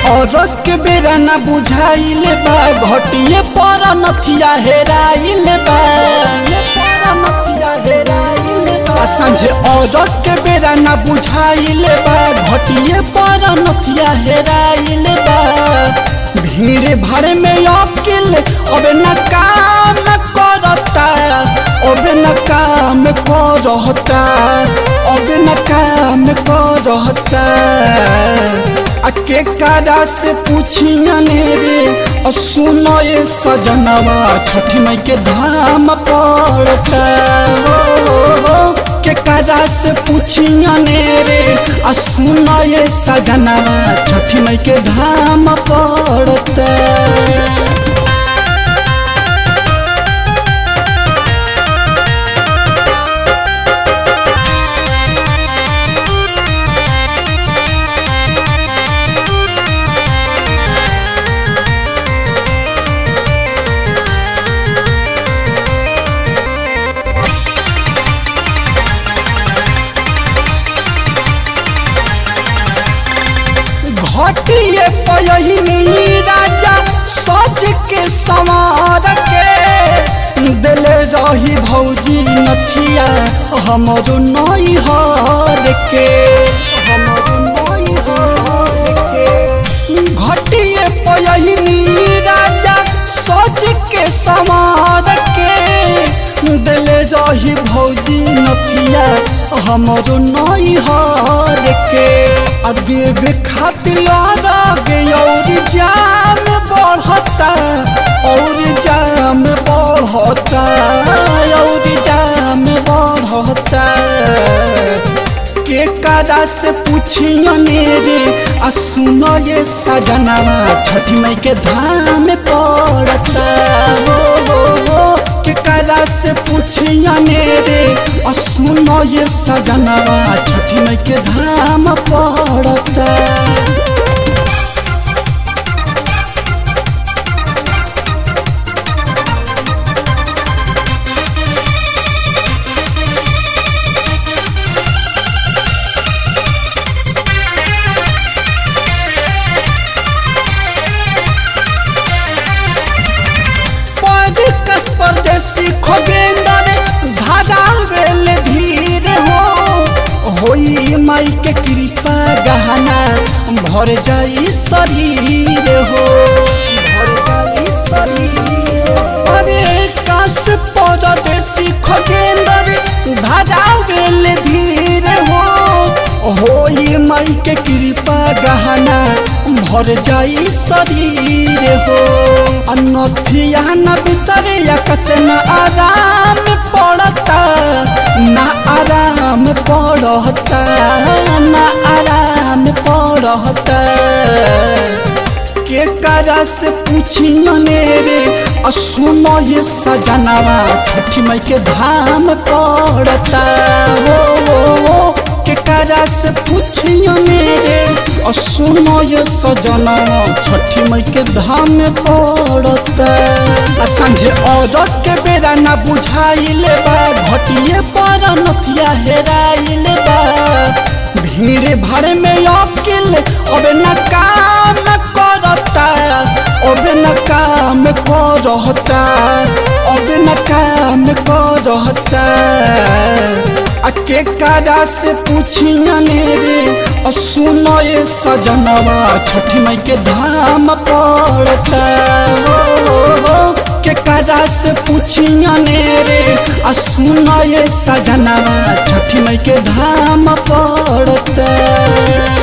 औरत के बेरा न बुझाइल बा घटिए पर नथिया हेराइल बा आ सांझे औरत के बेरा न बुझाइल बा घटिए पर नथिया हेराइल बा भीड़ भाड़ में अकिल अब न काम करता अब न काम करता अब न काम करता आ के कारा से पूछियने रे और सुनो ये सजनवा छठी मई के धाम पड़ता हो के कारा से पूछियने रे और सुनो ये सजनवा छठी मई के धाम पड़ता घटिए पयहिनी राजा सज के संवार के दिल रही भौजी नथिया हमर नई हर के हमर नई हर के घटिए पयहिनी राजा सज के संवार के दिल रही भौजी नथिया हमर नई हर के आ देवे खातिर आगे और जाम बढ़ता और जाम बढ़ता और जाम बढ़ता के कारा से पूछियने रे आ सुनो ये सजनवा छठी मई के धाम पड़ता हो हो हो के कारा से पूछियने रे आ सुनो ये सजनवा छठी मई के धाम पड़ता परदेश परदेसी खोगेंदर धारा वेल धीर हो होई माई के कृपा गहना भर जाई शरीर हो भर जाई शरीर अरे काश परदेसी खोगेंदर धारा वेल धीर हो होई माई के कृपा गहना भर जाई शरीर हो अनथिया न बिसरे कस न आराम पड़ता न आराम पड़ता न आराम पड़ता के करा से पूछियने रे आ सुनो ये सजनवा छठी मई के धाम पड़ता हो, हो, हो के करा से पूछियने रे आ सुनो ये सजनवा छठी मई के धाम पड़ता आ सांझे औरत के बेरा न बुझाइल बा घटिए पर नथिया हेराइल बा भीड़ भाड़ में अकिल अब न काम करता अब न काम करता अब न काम करता आ के कारा से पूछियने रे और सुनो ये सजनवा छठी मई के धाम पड़ता हो, हो, हो के कारा से पूछियने रे आ सुनो ये सजनवा छठी मई के धाम पड़ता